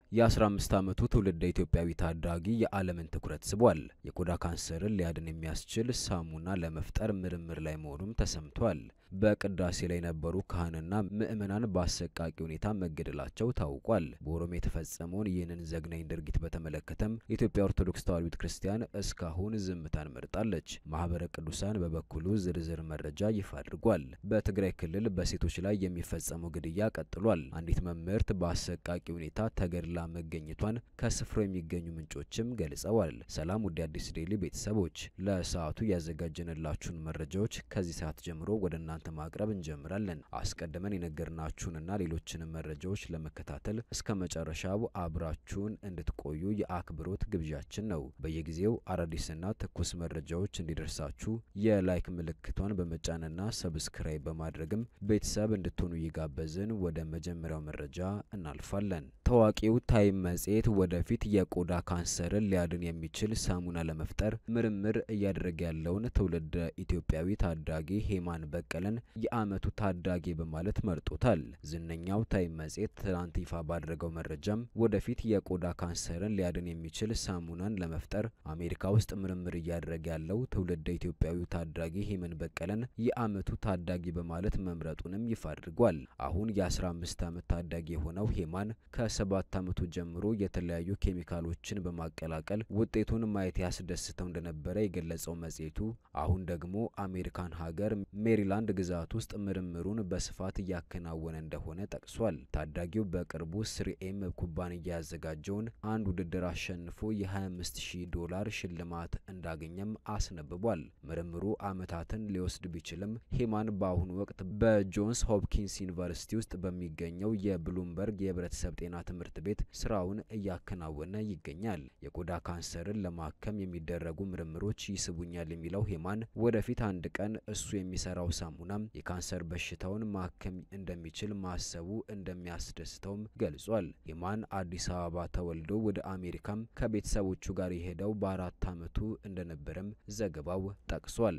የ15 ዓመቱ ትውልደ ኢትዮጵያዊ ታዳጊ የዓለምን ትኩረት ስቧል። የቆዳ ካንሰርን ሊያድን የሚያስችል ሳሙና ለመፍጠር ምርምር ላይ መሆኑም ተሰምቷል። በቅዳሴ ላይ የነበሩ ካህንና ምዕመናን በአሰቃቂ ሁኔታ መገደላቸው ታውቋል። በኦሮሚያ የተፈጸመውን ይህንን ዘግናኝ ድርጊት በተመለከተም የኢትዮጵያ ኦርቶዶክስ ተዋሕዶ ቤተ ክርስቲያን እስካሁን ዝምታን መርጣለች። ማህበረ ቅዱሳን በበኩሉ ዝርዝር መረጃ ይፋ አድርጓል። በትግራይ ክልል በሴቶች ላይ የሚፈጸመው ግድያ ቀጥሏል። አንዲት መምህርት በአሰቃቂ ሁኔታ ተገድላ መገኘቷን ከስፍራው የሚገኙ ምንጮችም ገልጸዋል። ሰላም ውድ አዲስ ዴይሊ ቤተሰቦች፣ ለሰዓቱ ያዘጋጀንላችሁን መረጃዎች ከዚህ ሰዓት ጀምሮ ወደ እናንተ ማቅረብ እንጀምራለን። አስቀድመን የነገርናችሁንና ሌሎችንም መረጃዎች ለመከታተል እስከ መጨረሻው አብራችሁን እንድትቆዩ የአክብሮት ግብዣችን ነው። በየጊዜው አዳዲስና ትኩስ መረጃዎች እንዲደርሳችሁ የላይክ ምልክቷን በመጫንና ሰብስክራይብ በማድረግም ቤተሰብ እንድትሆኑ እየጋበዝን ወደ መጀመሪያው መረጃ እናልፋለን። ታዋቂው ታይም መጽሔት ወደፊት የቆዳ ካንሰርን ሊያድን የሚችል ሳሙና ለመፍጠር ምርምር እያደረገ ያለውን ትውልደ ኢትዮጵያዊ ታዳጊ ሄማን በቀለን የዓመቱ ታዳጊ በማለት መርጦታል። ዝነኛው ታይም መጽሔት ትናንት ይፋ ባደረገው መረጃም ወደፊት የቆዳ ካንሰርን ሊያድን የሚችል ሳሙናን ለመፍጠር አሜሪካ ውስጥ ምርምር እያደረገ ያለው ትውልደ ኢትዮጵያዊ ታዳጊ ሄመን በቀለን የዓመቱ ታዳጊ በማለት መምረጡንም ይፋ አድርጓል። አሁን የ15 ዓመት ታዳጊ የሆነው ሄማን ከሰባት ዓመቱ ጀምሮ የተለያዩ ኬሚካሎችን በማቀላቀል ውጤቱን ማየት ያስደስተው እንደነበረ የገለጸው መጽሔቱ አሁን ደግሞ አሜሪካን ሀገር ሜሪላንድ ግዛት ውስጥ ምርምሩን በስፋት እያከናወነ እንደሆነ ጠቅሷል። ታዳጊው በቅርቡ ስሪኤም ኩባንያ ያዘጋጀውን አንድ ውድድር አሸንፎ የ25000 ዶላር ሽልማት እንዳገኘም አስነብቧል። ምርምሩ ዓመታትን ሊወስድ ቢችልም ሄማን በአሁኑ ወቅት በጆንስ ሆፕኪንስ ዩኒቨርሲቲ ውስጥ በሚገኘው የብሉምበርግ የህብረተሰብ ጤና ትምህርት ቤት ስራውን እያከናወነ ይገኛል። የቆዳ ካንሰርን ለማከም የሚደረጉ ምርምሮች ይስቡኛል የሚለው ሄማን ወደፊት አንድ ቀን እሱ የሚሰራው ሳሙናም የካንሰር በሽታውን ማከም እንደሚችል ማሰቡ እንደሚያስደስተውም ገልጿል። ሄማን አዲስ አበባ ተወልዶ ወደ አሜሪካም ከቤተሰቦቹ ጋር የሄደው በአራት ዓመቱ እንደነበረም ዘገባው ጠቅሷል።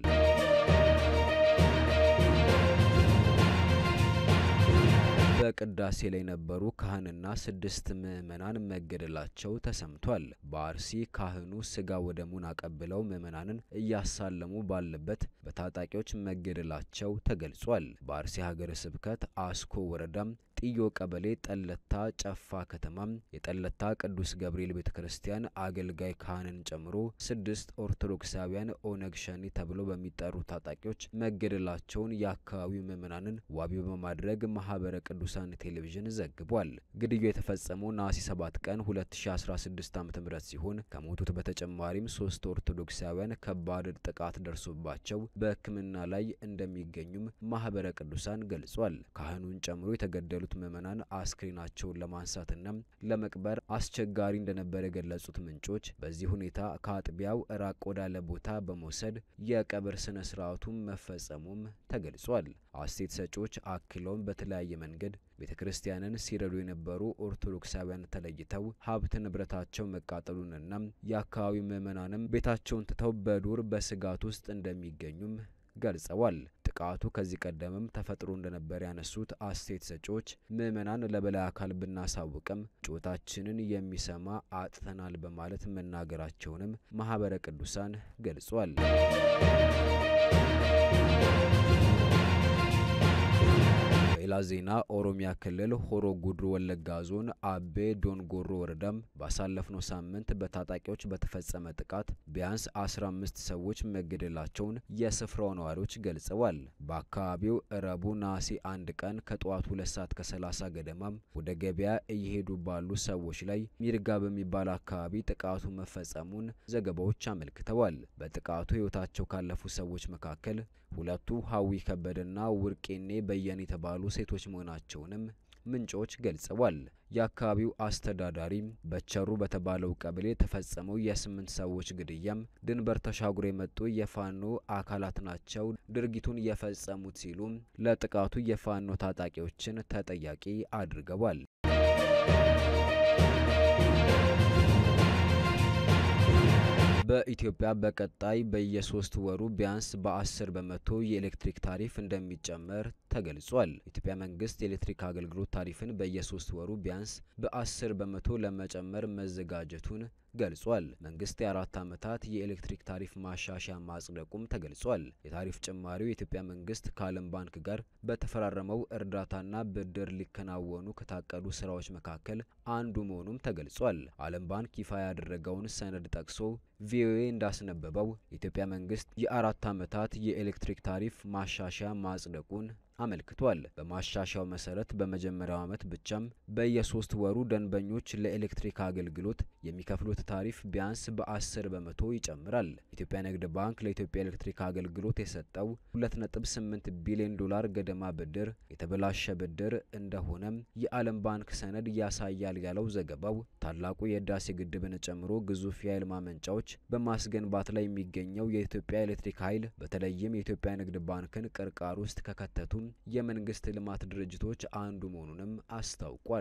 በቅዳሴ ላይ የነበሩ ካህንና ስድስት ምዕመናን መገደላቸው ተሰምቷል። በአርሲ ካህኑ ስጋ ወደሙን አቀብለው ምዕመናንን እያሳለሙ ባለበት በታጣቂዎች መገደላቸው ተገልጿል። በአርሲ ሀገረ ስብከት አስኮ ወረዳም ጥዮ ቀበሌ ጠለታ ጨፋ ከተማም የጠለታ ቅዱስ ገብርኤል ቤተ ክርስቲያን አገልጋይ ካህንን ጨምሮ ስድስት ኦርቶዶክሳውያን ኦነግ ሸኔ ተብለው በሚጠሩ ታጣቂዎች መገደላቸውን የአካባቢው ምዕመናንን ዋቢ በማድረግ ማህበረ ቅዱሳን ቴሌቪዥን ዘግቧል። ግድያው የተፈጸመው ነሐሴ 7 ቀን 2016 ዓ.ም ሲሆን ከሞቱት በተጨማሪም ሶስት ኦርቶዶክሳውያን ከባድ ጥቃት ደርሶባቸው በሕክምና ላይ እንደሚገኙም ማህበረ ቅዱሳን ገልጿል። ካህኑን ጨምሮ የተገደሉ ምዕመናን አስክሬናቸውን ለማንሳትና ለመቅበር አስቸጋሪ እንደነበር የገለጹት ምንጮች በዚህ ሁኔታ ከአጥቢያው ራቅ ወዳለ ቦታ በመውሰድ የቀብር ስነ ስርዓቱም መፈጸሙም ተገልጿል። አስተያየት ሰጪዎች አክለውም በተለያየ መንገድ ቤተ ክርስቲያንን ሲረዱ የነበሩ ኦርቶዶክሳውያን ተለይተው ሀብት ንብረታቸው መቃጠሉንና የአካባቢው ምዕመናንም ቤታቸውን ትተው በዱር በስጋት ውስጥ እንደሚገኙም ገልጸዋል። ጥቃቱ ከዚህ ቀደምም ተፈጥሮ እንደነበር ያነሱት አስተያየት ሰጪዎች ምዕመናን ለበላይ አካል ብናሳውቅም ጩኸታችንን የሚሰማ አጥተናል በማለት መናገራቸውንም ማህበረ ቅዱሳን ገልጿል። በሌላ ዜና ኦሮሚያ ክልል ሆሮ ጉድሩ ወለጋ ዞን አቤ ዶንጎሮ ወረዳም ባሳለፍነው ሳምንት በታጣቂዎች በተፈጸመ ጥቃት ቢያንስ 15 ሰዎች መገደላቸውን የስፍራው ነዋሪዎች ገልጸዋል። በአካባቢው ረቡ ነሐሴ አንድ ቀን ከጠዋቱ ሁለት ሰዓት ከ30 ገደማም ወደ ገበያ እየሄዱ ባሉ ሰዎች ላይ ሚርጋ በሚባል አካባቢ ጥቃቱ መፈጸሙን ዘገባዎች አመልክተዋል። በጥቃቱ ሕይወታቸው ካለፉ ሰዎች መካከል ሁለቱ ሀዊ ከበደና ውርቄኔ በየነ የተባሉ ሴቶች መሆናቸውንም ምንጮች ገልጸዋል። የአካባቢው አስተዳዳሪ በቸሩ በተባለው ቀበሌ የተፈጸመው የስምንት ሰዎች ግድያም ድንበር ተሻግሮ የመጡ የፋኖ አካላት ናቸው ድርጊቱን የፈጸሙት ሲሉ ለጥቃቱ የፋኖ ታጣቂዎችን ተጠያቂ አድርገዋል። በኢትዮጵያ በቀጣይ በየሶስት ወሩ ቢያንስ በ10 በመቶ የኤሌክትሪክ ታሪፍ እንደሚጨመር ተገልጿል። የኢትዮጵያ መንግስት የኤሌክትሪክ አገልግሎት ታሪፍን በየሶስት ወሩ ቢያንስ በ10 በመቶ ለመጨመር መዘጋጀቱን ገልጿል። መንግስት የአራት ዓመታት የኤሌክትሪክ ታሪፍ ማሻሻያ ማጽደቁም ተገልጿል። የታሪፍ ጭማሪው የኢትዮጵያ መንግስት ከዓለም ባንክ ጋር በተፈራረመው እርዳታና ብድር ሊከናወኑ ከታቀዱ ስራዎች መካከል አንዱ መሆኑም ተገልጿል። ዓለም ባንክ ይፋ ያደረገውን ሰነድ ጠቅሶ ቪኦኤ እንዳስነበበው የኢትዮጵያ መንግስት የአራት ዓመታት የኤሌክትሪክ ታሪፍ ማሻሻያ ማጽደቁን አመልክቷል። በማሻሻያው መሰረት በመጀመሪያው ዓመት ብቻም በየሶስት ወሩ ደንበኞች ለኤሌክትሪክ አገልግሎት የሚከፍሉት ታሪፍ ቢያንስ በ10 በመቶ ይጨምራል። የኢትዮጵያ ንግድ ባንክ ለኢትዮጵያ ኤሌክትሪክ አገልግሎት የሰጠው 2.8 ቢሊዮን ዶላር ገደማ ብድር የተበላሸ ብድር እንደሆነም የዓለም ባንክ ሰነድ ያሳያል ያለው ዘገባው ታላቁ የህዳሴ ግድብን ጨምሮ ግዙፍ የኃይል ማመንጫዎች በማስገንባት ላይ የሚገኘው የኢትዮጵያ ኤሌክትሪክ ኃይል በተለይም የኢትዮጵያ ንግድ ባንክን ቅርቃር ውስጥ ከከተቱም የመንግስት ልማት ድርጅቶች አንዱ መሆኑንም አስታውቋል።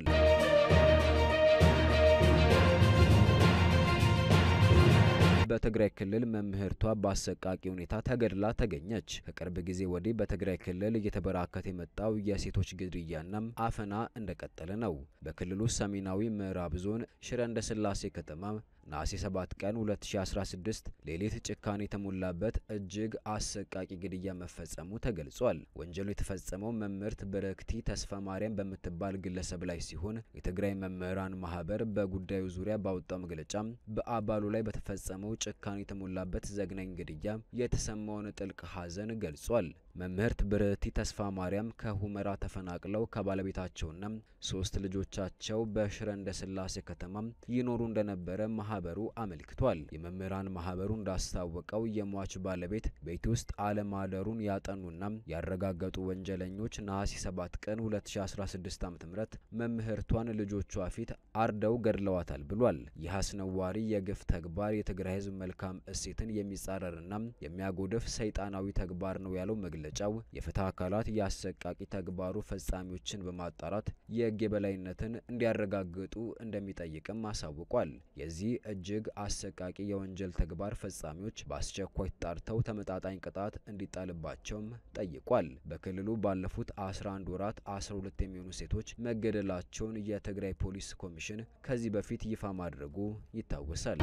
በትግራይ ክልል መምህርቷ በአሰቃቂ ሁኔታ ተገድላ ተገኘች። ከቅርብ ጊዜ ወዲህ በትግራይ ክልል እየተበራከተ የመጣው የሴቶች ግድያና አፈና እንደቀጠለ ነው። በክልሉ ሰሜናዊ ምዕራብ ዞን ሽረ እንዳስላሴ ከተማ ነሐሴ 7 ቀን 2016 ሌሊት ጭካኔ የተሞላበት እጅግ አሰቃቂ ግድያ መፈጸሙ ተገልጿል። ወንጀሉ የተፈጸመው መምህርት በረክቲ ተስፋ ማርያም በምትባል ግለሰብ ላይ ሲሆን የትግራይ መምህራን ማህበር በጉዳዩ ዙሪያ ባወጣው መግለጫ በአባሉ ላይ በተፈጸመው ጭካኔ የተሞላበት ዘግናኝ ግድያ የተሰማውን ጥልቅ ሐዘን ገልጿል። መምህርት ብርህቲ ተስፋ ማርያም ከሁመራ ተፈናቅለው ከባለቤታቸውና ሶስት ልጆቻቸው በሽረ እንዳስላሴ ከተማ ይኖሩ እንደነበረ ማህበሩ አመልክቷል። የመምህራን ማህበሩ እንዳስታወቀው የሟች ባለቤት ቤት ውስጥ አለማደሩን ያጠኑና ያረጋገጡ ወንጀለኞች ነሐሴ 7 ቀን 2016 ዓ.ም መምህርቷን ልጆቿ ፊት አርደው ገድለዋታል ብሏል። ይህ አስነዋሪ የግፍ ተግባር የትግራይ ህዝብ መልካም እሴትን የሚጻረርና የሚያጎድፍ ሰይጣናዊ ተግባር ነው ያለው መግለጫው የፍትህ አካላት የአሰቃቂ ተግባሩ ፈጻሚዎችን በማጣራት የህግ የበላይነትን እንዲያረጋግጡ እንደሚጠይቅም አሳውቋል። የዚህ እጅግ አሰቃቂ የወንጀል ተግባር ፈጻሚዎች በአስቸኳይ ተጣርተው ተመጣጣኝ ቅጣት እንዲጣልባቸውም ጠይቋል። በክልሉ ባለፉት 11 ወራት 12 የሚሆኑ ሴቶች መገደላቸውን የትግራይ ፖሊስ ኮሚሽን ከዚህ በፊት ይፋ ማድረጉ ይታወሳል።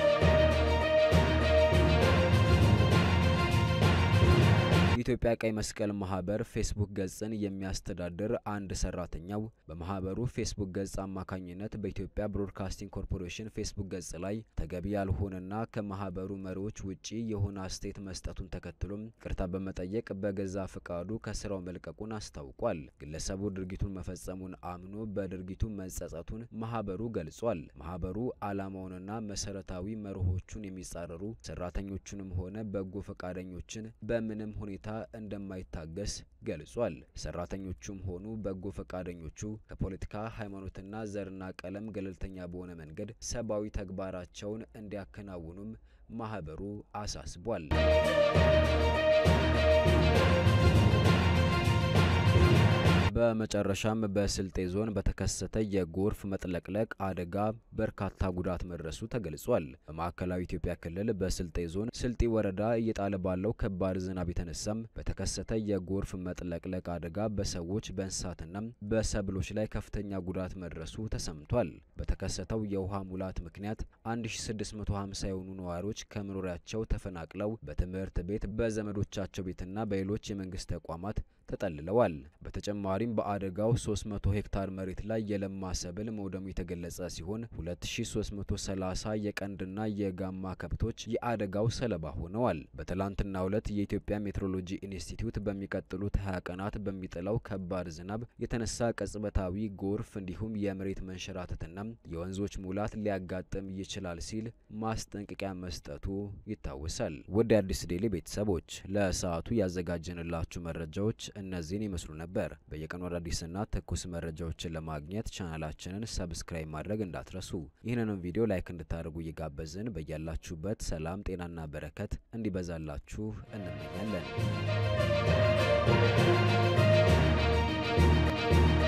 የኢትዮጵያ ቀይ መስቀል ማህበር ፌስቡክ ገጽን የሚያስተዳድር አንድ ሰራተኛው በማህበሩ ፌስቡክ ገጽ አማካኝነት በኢትዮጵያ ብሮድካስቲንግ ኮርፖሬሽን ፌስቡክ ገጽ ላይ ተገቢ ያልሆነና ከማህበሩ መሪዎች ውጪ የሆነ አስተያየት መስጠቱን ተከትሎም ይቅርታ በመጠየቅ በገዛ ፍቃዱ ከስራው መልቀቁን አስታውቋል። ግለሰቡ ድርጊቱን መፈጸሙን አምኖ በድርጊቱ መጸጸቱን ማህበሩ ገልጿል። ማህበሩ ዓላማውንና መሰረታዊ መርሆቹን የሚጻረሩ ሰራተኞቹንም ሆነ በጎ ፈቃደኞችን በምንም ሁኔታ እንደማይታገስ ገልጿል። ሰራተኞቹም ሆኑ በጎ ፈቃደኞቹ ከፖለቲካ ሃይማኖትና ዘርና ቀለም ገለልተኛ በሆነ መንገድ ሰብአዊ ተግባራቸውን እንዲያከናውኑም ማህበሩ አሳስቧል። በመጨረሻም በስልጤ ዞን በተከሰተ የጎርፍ መጥለቅለቅ አደጋ በርካታ ጉዳት መድረሱ ተገልጿል። በማዕከላዊ ኢትዮጵያ ክልል በስልጤ ዞን ስልጢ ወረዳ እየጣለ ባለው ከባድ ዝናብ የተነሳም በተከሰተ የጎርፍ መጥለቅለቅ አደጋ በሰዎች በእንስሳትና በሰብሎች ላይ ከፍተኛ ጉዳት መድረሱ ተሰምቷል። በተከሰተው የውሃ ሙላት ምክንያት 1650 የሆኑ ነዋሪዎች ከመኖሪያቸው ተፈናቅለው በትምህርት ቤት፣ በዘመዶቻቸው ቤትና በሌሎች የመንግስት ተቋማት ተጠልለዋል። በተጨማሪም በአደጋው 300 ሄክታር መሬት ላይ የለማ ሰብል መውደሙ የተገለጸ ሲሆን 2330 የቀንድና የጋማ ከብቶች የአደጋው ሰለባ ሆነዋል። በትላንትናው ዕለት የኢትዮጵያ ሜትሮሎጂ ኢንስቲትዩት በሚቀጥሉት 20 ቀናት በሚጥለው ከባድ ዝናብ የተነሳ ቅጽበታዊ ጎርፍ እንዲሁም የመሬት መንሸራተትና የወንዞች ሙላት ሊያጋጥም ይችላል ሲል ማስጠንቀቂያ መስጠቱ ይታወሳል። ውድ የአዲስ ዴሊ ቤተሰቦች ለሰዓቱ ያዘጋጀንላችሁ መረጃዎች እነዚህን ይመስሉ ነበር። በየቀኑ አዳዲስና ትኩስ መረጃዎችን ለማግኘት ቻናላችንን ሰብስክራይብ ማድረግ እንዳትረሱ። ይህንንም ቪዲዮ ላይክ እንድታደርጉ እየጋበዝን በያላችሁበት ሰላም፣ ጤናና በረከት እንዲበዛላችሁ እንመኛለን።